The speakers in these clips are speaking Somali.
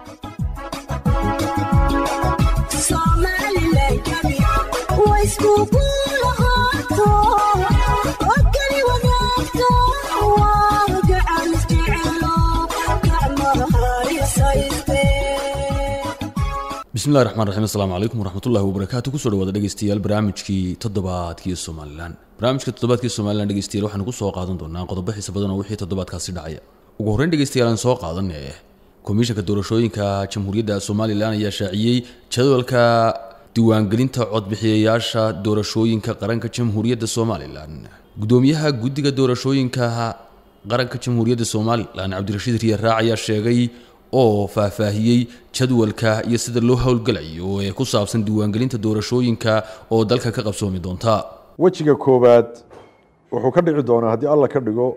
bismillahi raxmaan raxiim assalaamu calaykum waraxmatullahi wabarakaatu kusoo dhawaada dhegeystayaal barnaamijkii toddobaadkii somalilan barnaamijka toddobaadkii somalilan dhegeystayaal waxaanu ku soo qaadan doonaa qodobo xiisa badan oo wixii toddobaadkaasi dhacaya ugu horreyn dhegeystayaal aan soo qaadanee komishanka doorashooyinka jamhuuriyadda somalilan ayaa shaaciyey jadwalka diiwaangelinta codbixiyayaasha doorashooyinka qaranka jamhuuriyadda somalilan gudoomiyaha guddiga doorashooyinka qaranka jamhuuriyadda somalilan cabdirashiid riya raac ayaa sheegay oo faahfaahiyey jadwalka iyo sida loo howlgalayo ee ku saabsan diiwaangelinta doorashooyinka oo dalka ka qabsoomi doonta wejiga koowaad wuxuu ka dhici doonaa haddii alla ka dhigo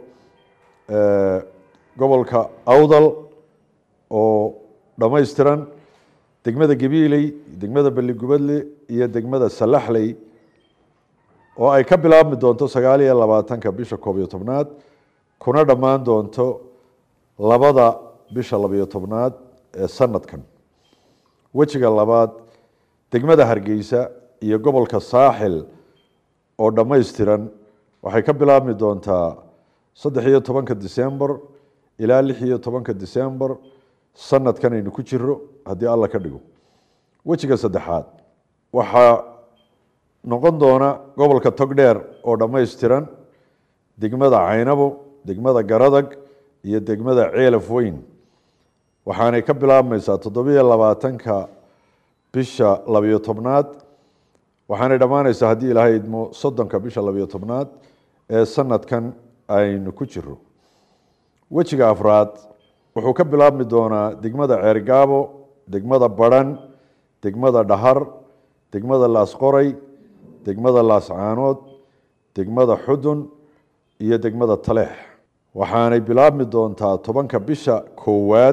gobolka awdal oo dhammaystiran degmada gabiiley degmada balligubadle iyo degmada salaxley oo ay ka bilaabmi doonto sagaal iyo labaatanka bisha koob iyo tobnaad kuna dhammaan doonto labada bisha labiyo tobnaad ee sanadkan wejiga labaad degmada hargeysa iyo gobolka saaxil oo dhammaystiran waxay ka bilaabmi doontaa saddex iyo tobanka december ilaa lix iyo tobanka december sanadkan aynu ku jiro haddii alla ka dhigo wejiga saddexaad waxaa noqon doona gobolka togdheer oo dhammaystiran degmada caynabo degmada garadag iyo degmada ceelaf weyn waxaanay ka bilaabmaysaa toddobiyo labaatanka bisha labiyo tobnaad waxaanay dhammaanaysaa haddii ilaahay idmo soddonka bisha labiyo tobnaad ee sanadkan aynu ku jiro wejiga afraad wuxuu ka bilaabmi doonaa degmada ceergaabo degmada baran degmada dhahar degmada laasqoray degmada laascaanood degmada xudun iyo degmada taleex waxaanay bilaabmi doontaa tobanka bisha koowaad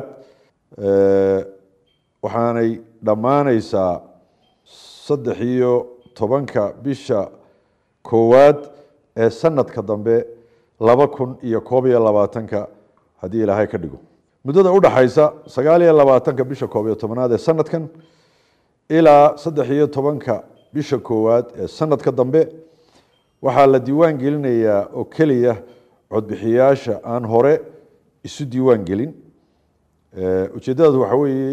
waxaanay dhammaaneysaa saddex iyo tobanka bisha koowaad ee sanadka dambe laba kun iyo koob iyo labaatanka haddii ilaahay ka dhigo muddada udhaxaysa sagaal iyo labaatanka bisha koob iyo tobnaad ee sanadkan ilaa saddex iyo tobanka bisha koowaad ee sanadka dambe waxaa la diiwaan gelinayaa oo keliya codbixiyaasha aan hore isu diiwaan gelin ujeeddadaas waxa weeye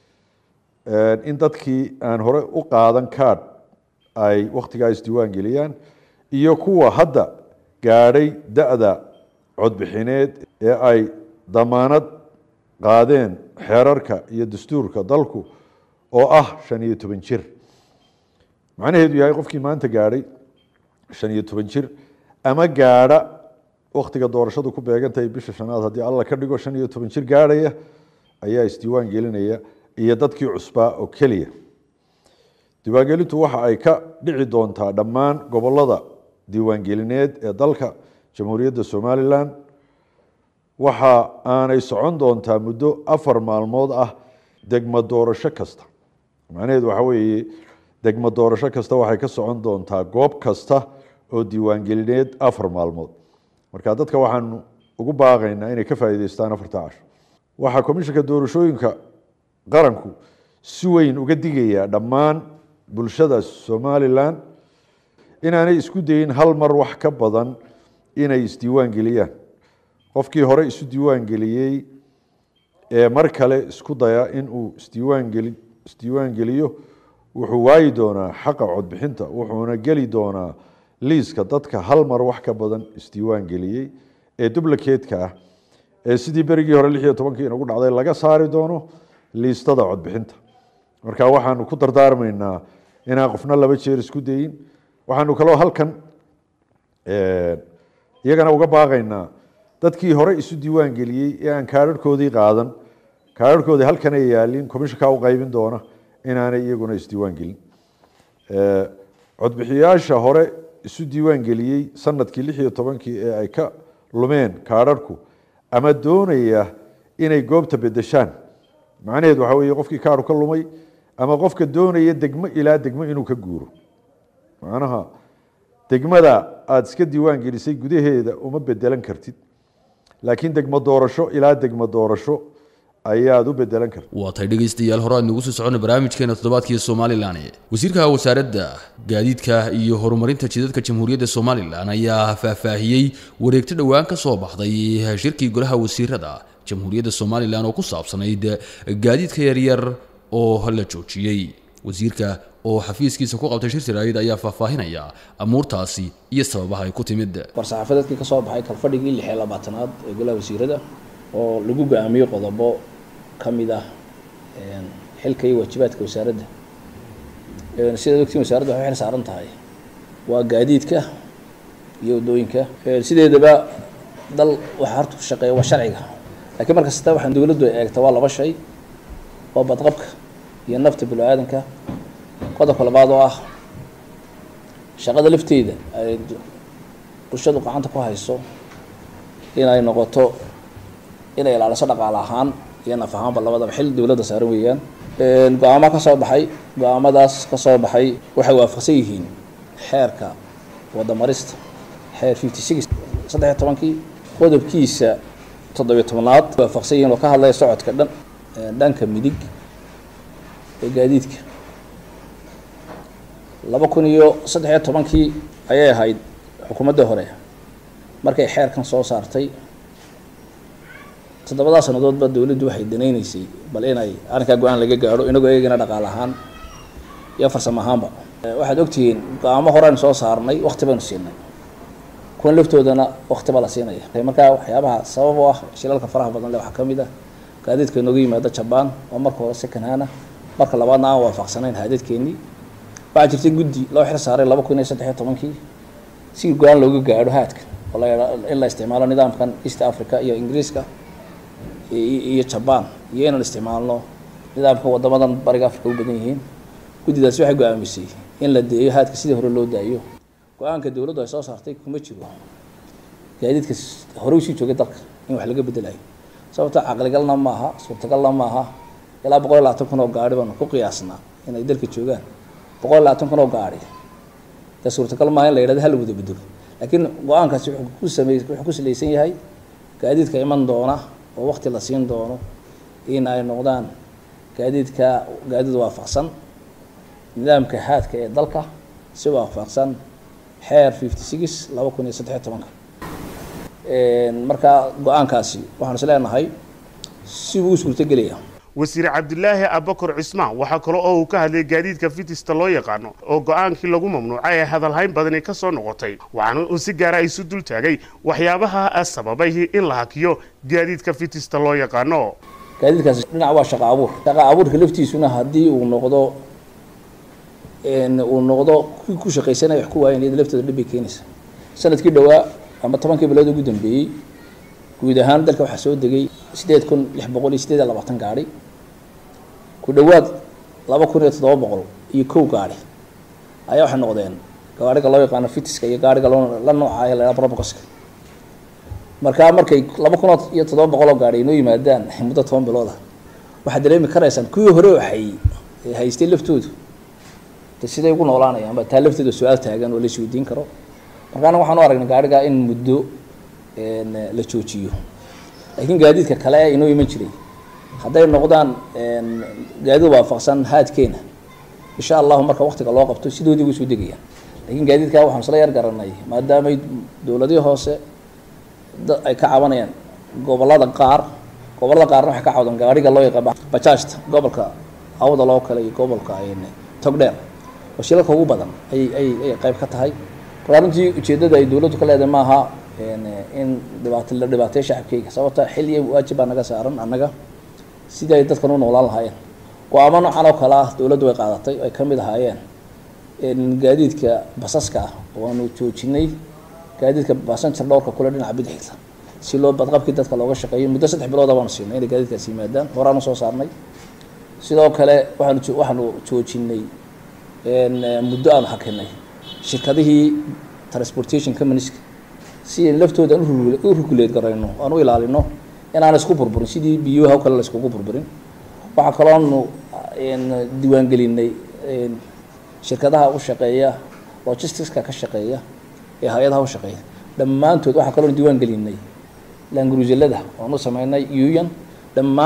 in dadkii aan hore u qaadan card ay wakhtigaa isdiiwaan geliyaan iyo kuwa hadda gaadhay da-da codbixineed ee ay damaanad qaadeen xeerarka iyo dastuurka dalku oo ah shan iyo toban jir macnaheedu yahay qofkii maanta gaadhay shan iyo toban jir ama gaadha waktiga doorashadu ku beegantahay bisha shanaad haddii alla ka dhigo shan iyo toban jir gaadhaya ayaa isdiiwaan gelinaya iyo dadkii cusbaa oo keliya diiwaangelintu waxa ay ka dhici doontaa dhammaan gobolada diiwaangelineed ee dalka jamhuuriyadda somalilan waxa aanay socon doontaa muddo afar maalmood ah degmo doorasho kasta macnaheedu waxa weeye degmo doorasho kasta waxay ka socon doontaa goob kasta oo diiwaangelineed afar maalmood marka dadka waxaanu ugu baaqaynaa inay ka faa'iideystaan afarta casho waxaa komishanka doorashooyinka qaranku si weyn uga digayaa dhammaan bulshada somalilan inaanay isku dayin hal mar wax ka badan inay isdiiwaan geliyaan qofkii hore isu diiwaan geliyey ee mar kale isku daya inuu isdiiwaangeli isdiiwaan geliyo wuxuu waayi doonaa xaqa codbixinta wuxuuna geli doonaa liiska dadka hal mar wax ka badan isdiiwaan geliyey ee dublakeedka ah ee sidii berigii hore lix iyo tobankii inagu dhacday laga saari doono liistada codbixinta marka waxaanu ku dardaarmaynaa inaan qofna laba jeer isku dayin waxaanu kaloo halkan iyagana uga baaqaynaa dadkii hore isu diiwaan geliyey ee aan kaararhkoodii qaadan kaararhkoodii halkanay yaalin komishanka u qaybin doona inaanay iyaguna isdiiwaan gelin codbixiyaasha hore isu diiwaan geliyey sanadkii lix iyo tobankii ee ay ka lumeen kaararhku ama doonaya inay goobta bedeshaan macnaheedu waxa weeye qofkii kaaru ka lumay ama qofka doonaya degmo ilaa degmo inuu ka guuro macnaha degmada aada iska diiwaan gelisay gudaheeda uma bedelan kartid laakiin degmo doorasho ilaa degmo doorasho ayaad u bedelan karta waa tay dhegaystayaal hore aynu ugu sii soconay barnaamijkeena toddobaadkii somalilan wasiirka wasaaradda gaadiidka iyo horumarinta jidadka jamhuuriyadda somalilan ayaa faahfaahiyey wareegto dhowaan ka soo baxday shirkii golaha wasiirada jamhuuriyadda somalilan oo ku saabsanayd gaadiidka yaryar oo la joojiyey wasiirka oo xafiiskiisa ku qabtay shir siraayid ayaa faahfaahinaya amuurtaasi iyo sababaha ay ku timid war-saxaafadeedkii ka soo baxay kalfadhigii lix iyo labaatanaad ee golaha wasiirada oo lagu go-aamiyey qodobo ka mid ah xilka iyo waajibaadka wasaaradda sidaad ogtiin wasaaradda waxay xil saaran tahay waa gaadiidka iyo waddooyinka sideedaba dal waxaa horta ku shaqeeya waa sharciga laakiin mar kasta waxaan dowladdu ay eegta waa laba shay waa badqabka iyo nafta bini-aadanka qodobka labaad oo ah shaqada lafteeda ay bulshadu gacanta ku hayso inay noqoto inay ilaaliso dhaqaale ahaan iyo naf ahaanba labadaba xil dowladda saaran weeyaan go-aamo ka soo baxay go-aamadaas ka soo baxay waxay waafaqsan yihiin xeerka wadamarista xeer fifty six saddex iyo tobankii qodobkiisa toddobiyo tobnaad waafaqsan yihiin oo ka hadlaya socodka dhan dhanka midig ee gaadiidka laba kun iyo saddex iyo tobankii ayay ahayd xukuumadda hore markay xeerkan soo saartay toddobadaa sanadoodba dowladdu waxay danayneysay bal inay arrinkaa go-aan laga gaadho inagoo eegana dhaqaale ahaan iyo farsamo ahaanba waxaad ogtihiin go-aamo horean soo saarnay wakti baynu siinay kuwan laftoodana wakti baa la siinaya markaa waxyaabaha sabab u ah shilalka faraha badan le waxaa ka mid ah gaadiidka inooga yimaada jabaan oo marka hore secondhana marka labaadna aan waafaqsanayn haadadkeenii waxaa jirtay guddi loo xil saaray laba kun iyo saddex iyo tobankii si go-aan looga gaadho haadka oo la in la isticmaalo nidaamkan east africa iyo ingiriiska iyo jabaan iyo inaan isticmaalno nidaamka wadamadan bariga africa u badan yihiin guddidaasi waxay go-aamisay in la deeyo haadka sidii hore loo daayo go-aanka dowladdu ay soo saartay kuma jiro gaadiidka hore usii joogay dalka in wax laga bedelayo sababto caqligalna maaha suurtagalna maaha ilaa boqol iyo labaatan kun oo gaari baanu ku qiyaasnaa inay dalka joogaan boqol iyo labaatan kun oo gaari dee suurtagal maaha in la yidhahdo hal wada bedelo laakiin go-aankaasi wuxuu ku samey wuxuu ku salaysan yahay gaadiidka iman doona oo wakti la siin doono in ay noqdaan gaadiidka gaadiid waafaqsan nidaamka haadka ee dalka si waafaqsan xeer fifty six laba kun iyo saddexiyo tobanka marka go-aankaasi waxaan is leenahay si uu u suurtogelaya wasiir cabdilaahi abakar cismaan waxaa kale oo uu ka hadlay gaadiidka fitista loo yaqaano oo go-aankii lagu mamnuucay ee hadalhayn badani ka soo noqotay waxaana uu si gaara isu dul taagay waxyaabaha sababay in la hakiyo gaadiidka fitista loo yaqaano gaadiidkaasi dhinac waa shaqa abuur shaqa abuurka laftiisuna haddii uu noqdo uu noqdo kii ku shaqaysanaya wax ku waayan iyada laftooda dhib bay keenaysa sanadkii dhowaa ama tobankii bilood ugu dambeeyey guud ahaan dalka waxaa soo degay sideed kun lix boqol iyo sideed iyo labaatan gaari ku dhowaad laba kun iyo toddoba boqol iyo kow gaari ayaa waxay noqdeen gaariga loo yaqaano fitiska iyo gaariga loo la nooca ee la yhaha robocoska markaa markay laba kun iyo toddoba boqol oo gaari inoo yimaadaan muddo toban bilood ah waxaad dareemi karaysaan kuwii hore waxay haystay laftoodu de siday ugu noolaanayaan ba taa lafteeda su-aal taagan oo la isweydiin karo marka anaga waxaan u aragnay gaariga in muddo la joojiyo laakiin gaadiidka kale ee inoo iman jiray hadday noqdaan gaadiid waafaqsan haadkeena insha allahu marka waktiga loo qabto sidoodii way soo degayaan laakiin gaadiidkaa waxaan isla yar garanay maadaamay dowladihii hoose ay ka cabanayaan gobolada qaar gobolada qaarna waxay ka cawdaan gaariga loo yaqaan bajaajta gobolka awda loo kale iyo gobolka togdheer oo shilalka ugu badan ay ay ay qayb ka tahay marka runtii ujeeddada ay dowladdu ka leedahay maaha in dhibaato la dhibaateeyo shacabkeyga sababta xil iyo waajib baa naga saaran annaga sidii ay dadkan u noolaan lahaayeen go-aamo noocan oo kale ah dowladdu way qaadatay ay ka mid ahaayeen gaadiidka basaska ah oo aanu joojinay gaadiidka basanjar dhowrka kule dhinaca bidixda si loo badqabkii dadka looga shaqeeyo muddo saddex bilooda baanu siinay inay gaadiidkaasi yimaadaan horaanu soo saarnay sidoo kale waxaanu waxaanu joojinay muddo aanu hakinay shirkadihii transportation companies-ka si ay laftooda aan u ruguleed garayno aan u ilaalino inaan isku burburin sidii biyoha o kale la iskugu burburin waxaa kaloonu diiwaangelinay shirkadaha u shaqeeya logisticska ka shaqeeya ee hay-adaha u shaqeeya dhammaantood waxaa kaloonu diiwaan gelinay langruuselada oanu sameynay union dhammaan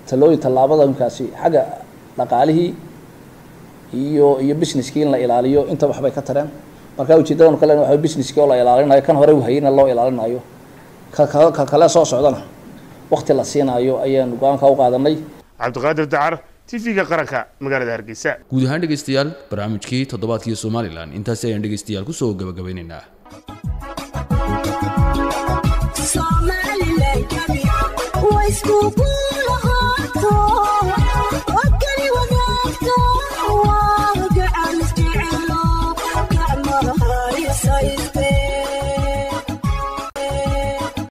talooyin tallaabadamkaasi xagga dhaqaalihii iyo iyo businesskii in la ilaaliyo inta waxbay ka tareen marka ujeedadan kale waxa businesskii oo la ilaalinayo kan hore hayna loo ilaalinayo ka ka- ka kale soo socdana waqti la siinayo ayaan go-aanka u qaadanay cabdiqaadir dacar tv-ga qaranka magaalada hargeysa guud ahaan dhegaystayaal barnaamijkii toddobaadkii somalilan intaasi ayaan dhegaystayaal kusoo gabagabeynaynaa Somaliland, way iskugu